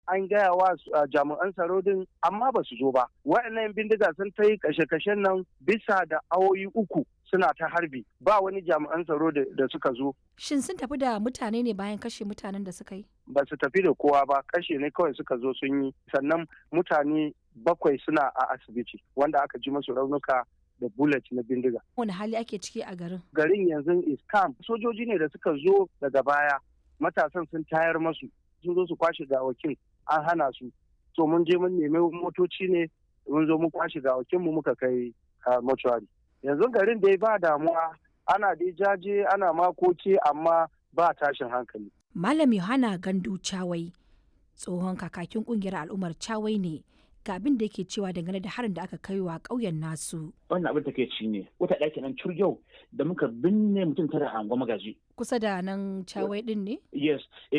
an gaya wa jami'an tsaro din amma ba su zo ba waɗannan bindiga sun ta yi kashe-kashen nan bisa da awoyi uku suna ta harbi ba wani jami'an tsaro da suka zo Shin sun tafi da mutane ne bayan kashe mutanen da suka yi? ba su tafi da kowa ba kashe ne kawai suka zo sun yi sannan mutane bakwai suna a asibiti wanda aka ji masu raunuka da bullet na bindiga Wani hali ake ciki a garin? garin yanzu is calm sojoji ne da suka zo daga baya matasan sun tayar masu sun zo su kwashe gawakin an hana su so mun je mun nemi motoci ne mun zo mun kwashe gawakin mu muka kai mortuary yanzu garin dai ba damuwa ana dai jaje ana makoki amma ba tashin hankali Malam Yohana Gandu Chawai tsohon kakakin kungiyar al'ummar Chawai ne ga abin da yake cewa dangane da harin da aka kai wa ƙauyen nasu. wannan abin take ci ne wata ɗaki nan yau da muka binne mutum tara a angon magaji Kusa da nan Chawai din ne? yes